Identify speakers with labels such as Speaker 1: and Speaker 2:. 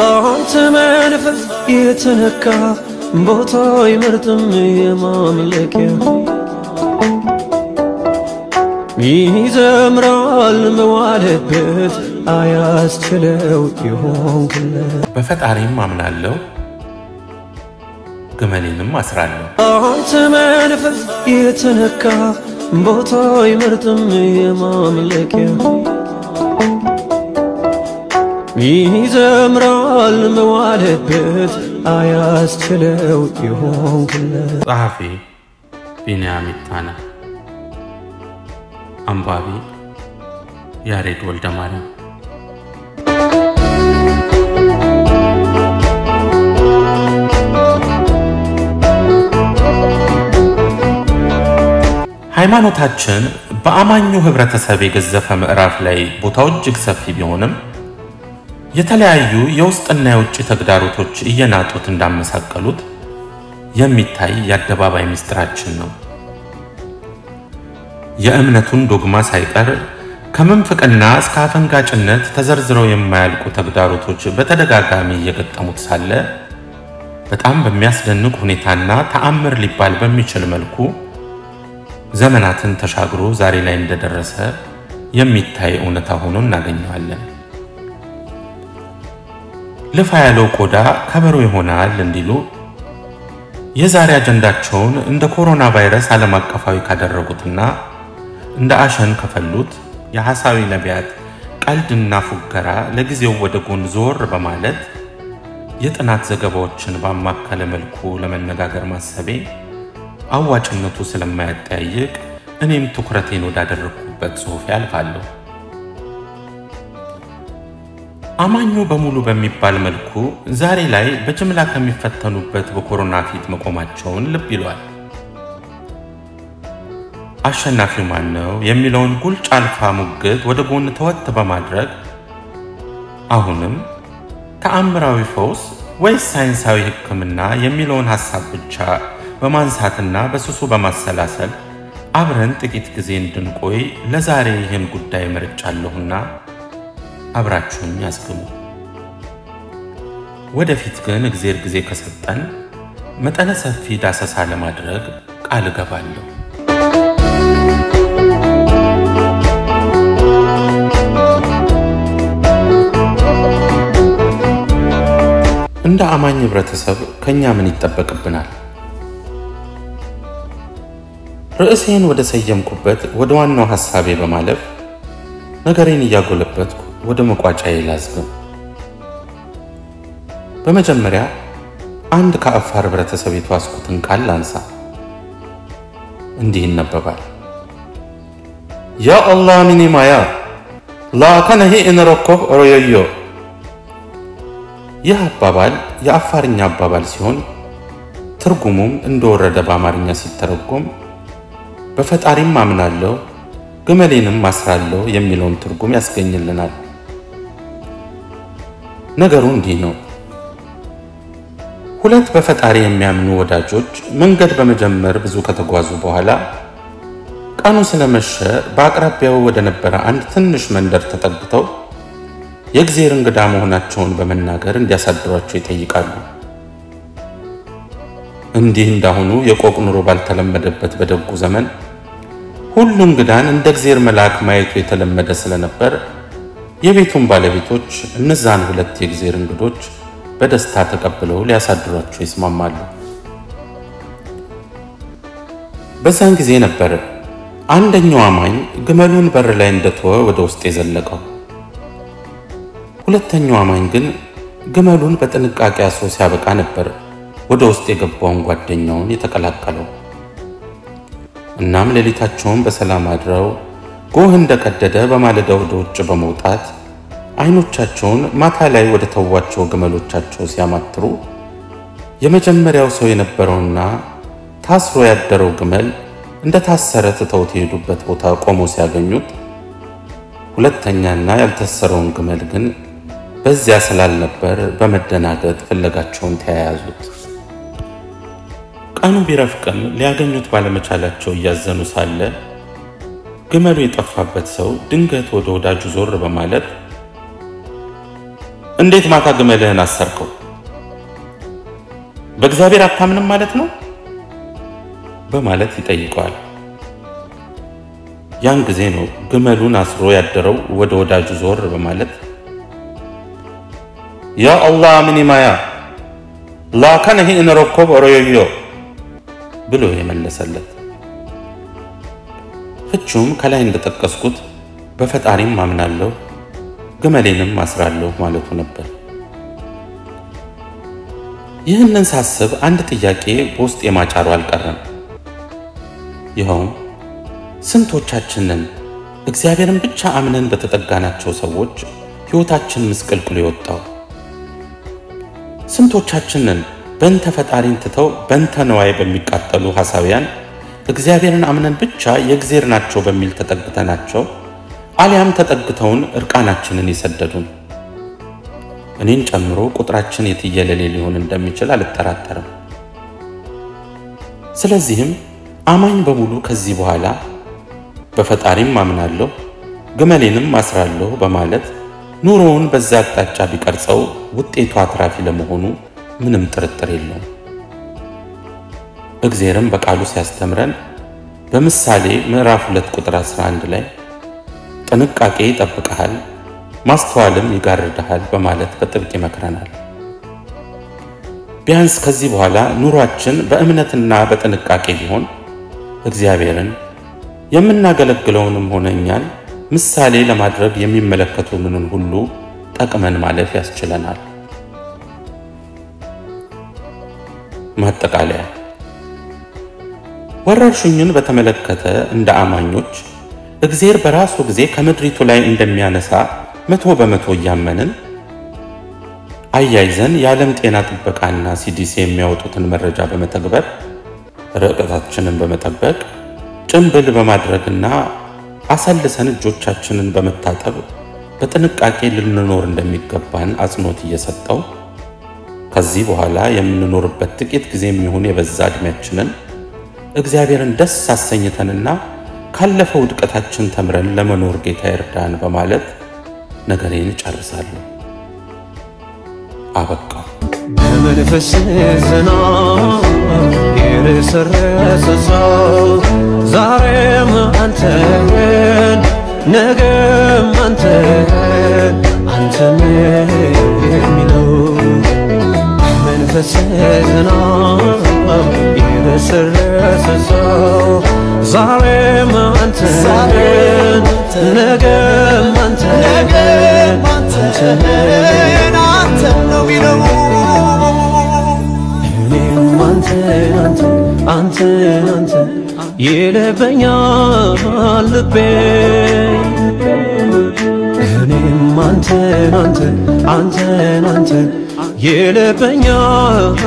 Speaker 1: አንተ መንፈስ የተነካ ቦታ አይመርጥም የማምለኪያ ይዘምራል መዋለበት አያስችለው ይሆንክለት
Speaker 2: በፈጣሪም አምናለሁ ግመሌንም አስራለሁ።
Speaker 1: አንተ መንፈስ የተነካ ቦታ አይመርጥም የማምለኪያ ይዘምራል መዋለበት አያስችለው ይሆንክለት
Speaker 2: ጸሐፊ ቢንያም ይታነ፣ አንባቢ ያሬድ ወልደ ማርያም። ሃይማኖታችን በአማኙ ህብረተሰብ የገዘፈ ምዕራፍ ላይ ቦታው እጅግ ሰፊ ቢሆንም የተለያዩ የውስጥና የውጭ ተግዳሮቶች እየናጡት እንዳመሳቀሉት የሚታይ የአደባባይ ምስጢራችን ነው። የእምነቱን ዶግማ ሳይቀር ከምንፍቅና እስከ አፈንጋጭነት ተዘርዝረው የማያልቁ ተግዳሮቶች በተደጋጋሚ እየገጠሙት ሳለ በጣም በሚያስደንቅ ሁኔታና ተአምር ሊባል በሚችል መልኩ ዘመናትን ተሻግሮ ዛሬ ላይ እንደደረሰ የሚታይ እውነታ ሆኖ እናገኘዋለን። ልፋ ያለው ቆዳ ከበሮ ይሆናል እንዲሉ የዛሬ አጀንዳቸውን እንደ ኮሮና ቫይረስ ዓለም አቀፋዊ ካደረጉትና እንደ አሸን ከፈሉት የሐሳዊ ነቢያት ቀልድና ፉገራ ለጊዜው ወደ ጎን ዞር በማለት የጥናት ዘገባዎችን ባማከለ መልኩ ለመነጋገር ማሰቤ አዋጭነቱ ስለማያጠያይቅ እኔም ትኩረቴን ወዳደረግኩበት ጽሑፍ ያልፋለሁ። አማኙ በሙሉ በሚባል መልኩ ዛሬ ላይ በጅምላ ከሚፈተኑበት በኮሮና ፊት መቆማቸውን ልብ ይሏል። አሸናፊው ማን ነው የሚለውን ጉልጭ አልፋ ሙግት ወደ ጎን ተወት በማድረግ አሁንም ተአምራዊ ፈውስ ወይስ ሳይንሳዊ ሕክምና የሚለውን ሐሳብ ብቻ በማንሳትና በስሱ በማሰላሰል አብረን ጥቂት ጊዜ እንድንቆይ ለዛሬ ይህን ጉዳይ መርጫለሁና አብራችሁኝ ያስግሙ። ወደፊት ግን እግዜር ጊዜ ከሰጠን መጠነ ሰፊ ዳሰሳ ለማድረግ ቃል እገባለሁ። እንደ አማኝ ህብረተሰብ ከኛ ምን ይጠበቅብናል? ርዕሴን ወደ ሰየምኩበት ወደ ዋናው ሐሳቤ በማለፍ ነገሬን እያጎለበትኩ ወደ መቋጫዬ ላዝግም። በመጀመሪያ አንድ ከአፋር ህብረተሰብ የተዋስኩትን ቃል ላንሳ። እንዲህ ይነበባል። ያ አላህ ሚኒ ማያ ላከነሂ እንረኮህ ሮዮዮ። ይህ አባባል የአፋርኛ አባባል ሲሆን ትርጉሙም እንደወረደ በአማርኛ ሲተረጎም በፈጣሪም አምናለሁ ግመሌንም ማስራለሁ የሚለውን ትርጉም ያስገኝልናል። ነገሩ እንዲህ ነው። ሁለት በፈጣሪ የሚያምኑ ወዳጆች መንገድ በመጀመር ብዙ ከተጓዙ በኋላ ቀኑ ስለመሸ በአቅራቢያው ወደ ነበረ አንድ ትንሽ መንደር ተጠግተው የእግዜር እንግዳ መሆናቸውን በመናገር እንዲያሳድሯቸው ይጠይቃሉ። እንዲህ እንዳሁኑ የቆቅ ኑሮ ባልተለመደበት በደጉ ዘመን ሁሉ እንግዳን እንደ እግዜር መልአክ ማየቱ የተለመደ ስለነበር የቤቱን ባለቤቶች እነዛን ሁለት የእግዜር እንግዶች በደስታ ተቀብለው ሊያሳድሯቸው ይስማማሉ። በዛን ጊዜ ነበር አንደኛው አማኝ ግመሉን በር ላይ እንደተወ ወደ ውስጥ የዘለቀው። ሁለተኛው አማኝ ግን ግመሉን በጥንቃቄ አስሮ ሲያበቃ ነበር ወደ ውስጥ የገባውን ጓደኛውን የተቀላቀለው። እናም ሌሊታቸውን በሰላም አድረው ጎህ እንደቀደደ በማለዳ ወደ ውጭ በመውጣት አይኖቻቸውን ማታ ላይ ወደ ተዋቸው ግመሎቻቸው ሲያማትሩ የመጀመሪያው ሰው የነበረውና ታስሮ ያደረው ግመል እንደ ታሰረ ትተውት የሄዱበት ቦታ ቆሞ ሲያገኙት ሁለተኛና ያልታሰረውን ግመል ግን በዚያ ስላልነበር በመደናገጥ ፍለጋቸውን ተያያዙት። ቀኑ ቢረፍቅም ሊያገኙት ባለመቻላቸው እያዘኑ ሳለ ግመሉ የጠፋበት ሰው ድንገት ወደ ወዳጁ ዞር በማለት እንዴት ማታ ግመልህን አሰርከው? በእግዚአብሔር አታምንም ማለት ነው በማለት ይጠይቀዋል። ያን ጊዜ ነው ግመሉን አስሮ ያደረው ወደ ወዳጁ ዞር በማለት ያ አላህ ምን ማያ ላከነሂ እንረኮብ ኦሮዮዮ ብሎ የመለሰለት። ፍቹም ከላይ እንደጠቀስኩት በፈጣሪም አምናለሁ ግመሌንም አስራለሁ ማለቱ ነበር። ይህንን ሳስብ አንድ ጥያቄ በውስጥ የማጫሩ አልቀረም። ይኸውም ስንቶቻችንን እግዚአብሔርን ብቻ አምነን በተጠጋናቸው ሰዎች ሕይወታችን ምስቅልቅሉ የወጣው? ስንቶቻችንን በንተ ፈጣሪን ትተው በንተ ነዋይ በሚቃጠሉ ሐሳውያን እግዚአብሔርን አምነን ብቻ የእግዜር ናቸው በሚል ተጠግተናቸው አሊያም ተጠግተውን እርቃናችንን የሰደዱን? እኔን ጨምሮ ቁጥራችን የትየለሌ ሊሆን እንደሚችል አልጠራጠርም። ስለዚህም አማኝ በሙሉ ከዚህ በኋላ በፈጣሪም አምናለሁ ግመሌንም አስራለሁ በማለት ኑሮውን በዛ አቅጣጫ ቢቀርጸው ውጤቱ አትራፊ ለመሆኑ ምንም ጥርጥር የለውም። እግዜርም በቃሉ ሲያስተምረን በምሳሌ ምዕራፍ 2 ቁጥር 11 ላይ ጥንቃቄ ይጠብቀሃል፣ ማስተዋልም ይጋርድሃል በማለት በጥብቅ ይመክረናል። ቢያንስ ከዚህ በኋላ ኑሯችን በእምነትና በጥንቃቄ ቢሆን እግዚአብሔርን የምናገለግለውንም ሆነ እኛን ምሳሌ ለማድረግ የሚመለከቱንን ሁሉ ጠቅመን ማለፍ ያስችለናል። ማጠቃለያ ወረርሽኙን በተመለከተ እንደ አማኞች እግዜር በራሱ ጊዜ ከምድሪቱ ላይ እንደሚያነሳ መቶ በመቶ እያመንን አያይዘን የዓለም ጤና ጥበቃና ሲዲሲ የሚያወጡትን መረጃ በመተግበር ርቀታችንን በመጠበቅ ጭንብል በማድረግና አሰልሰን እጆቻችንን በመታጠብ በጥንቃቄ ልንኖር እንደሚገባን አጽንኦት እየሰጠው ከዚህ በኋላ የምንኖርበት ጥቂት ጊዜ የሚሆን የበዛ ዕድሜያችንን እግዚአብሔርን ደስ አሰኝተንና ካለፈው ውድቀታችን ተምረን ለመኖር ጌታ ይርዳን በማለት ነገሬን እጨርሳለሁ። አበቃው።
Speaker 1: በመንፈስ ዝና የረሰረሰ ሰው ዛሬም አንተን ነገም አንተን አንተን የሚለው በመንፈስ ዝና የረሰረሰ ሰው ዛሬም አንተን ነገም አንተን አንተን
Speaker 3: አንተን ነው ሚለው
Speaker 1: እኔም አንተን አንተን አንተን አንተን ይለበኛል ልቤ እኔም አንተን አንተን አንተን አንተን ይለበኛል